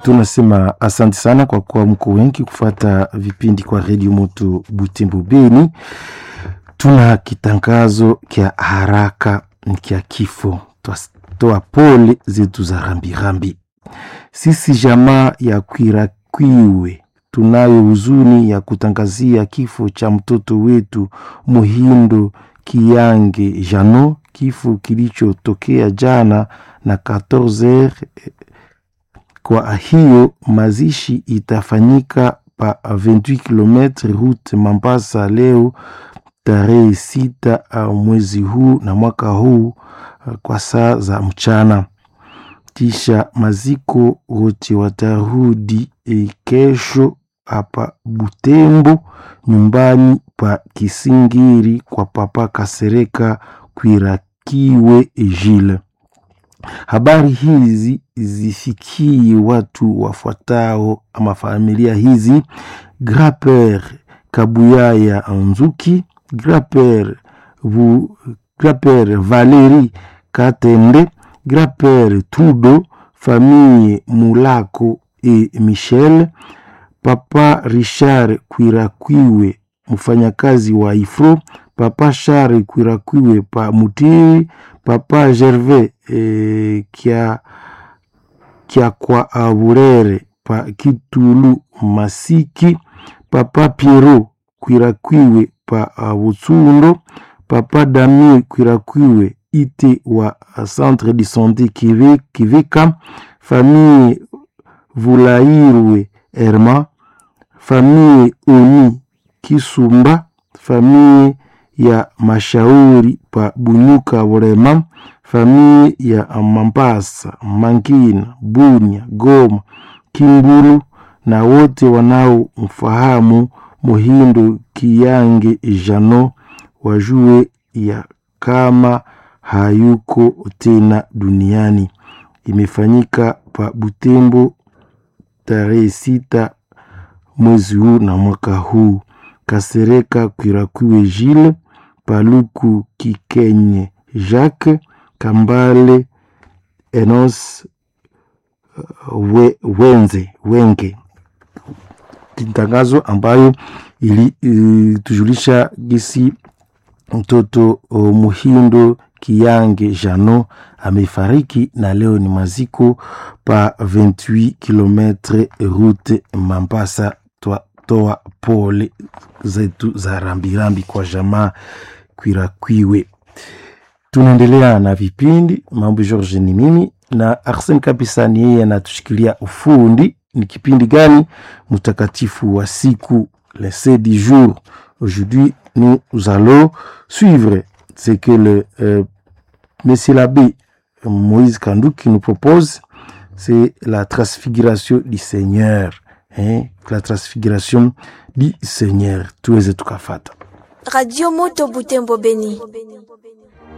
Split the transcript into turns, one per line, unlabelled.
tunasema asante sana kwa kuwa mko wengi kufata vipindi kwa redio moto Butembo Beni. Tuna kitangazo kya haraka kya kifo, twatoa pole zetu za rambirambi. Sisi jamaa ya Kwirakwiwe tunayo huzuni ya kutangazia kifo cha mtoto wetu Muhindo Kiyange Jano, kifo kilichotokea jana na 14h. Kwa hiyo mazishi itafanyika pa 28 km route Mambasa leo tarehe sita mwezi huu na mwaka huu kwa saa za mchana. Kisha maziko wote watarudi e, kesho hapa Butembo nyumbani pa Kisingiri kwa papa Kasereka Kwirakiwe Jile. Habari hizi zifikie watu wafuatao ama familia hizi: Graper Kabuyaya Nzuki, Graper Vu, Graper Valeri Katende, Graper Tudo, famille Mulako e Michel, Papa Richard Kwirakwiwe mfanyakazi wa Ifro, Papa Shari Kwirakwiwe pa Mutiri, Papa Gervais e, kia, kia kwa Aburere pa Kitulu Masiki, Papa Piero Kwirakwiwe pa Butsundo, Papa Damie Kwirakwiwe ite wa Centre de Santé Kiveka, famille Vulairwe Herma, famille Oni Kisumba, famille ya Mashauri pa Bunyuka Burema, famille ya Mambasa, Mangina, Bunya, Goma, Kimbulu na wote wanaomfahamu Muhindo Kiyange Jano wajue ya kama hayuko tena duniani. Imefanyika pa Butembo tarehe sita mwezi huu na mwaka huu. Kasereka Kwirakwiwe Jile, Paluku Kikenye Jacques, Kambale Enos we, Wenze Wenge. Tangazo ambayo ilitujulisha gisi mtoto Muhindo Kiyange Jano amefariki na leo ni maziko pa 28 km route Mambasa. Twatoa pole zetu za rambirambi kwa jamaa Kwirakwiwe. Tunaendelea na vipindi mambo. George ni mimi na Arsene kabisa, ni yeye anatushikilia ufundi. Ni kipindi gani? Mtakatifu wa siku, le saint du jour. Aujourd'hui nous allons suivre ce que le euh, monsieur l'abbé Moïse Kandouk nous propose, c'est la transfiguration du Seigneur. Hein? La transfiguration du Seigneur. Tuweze tukafata.
Radio Moto Butembo Beni.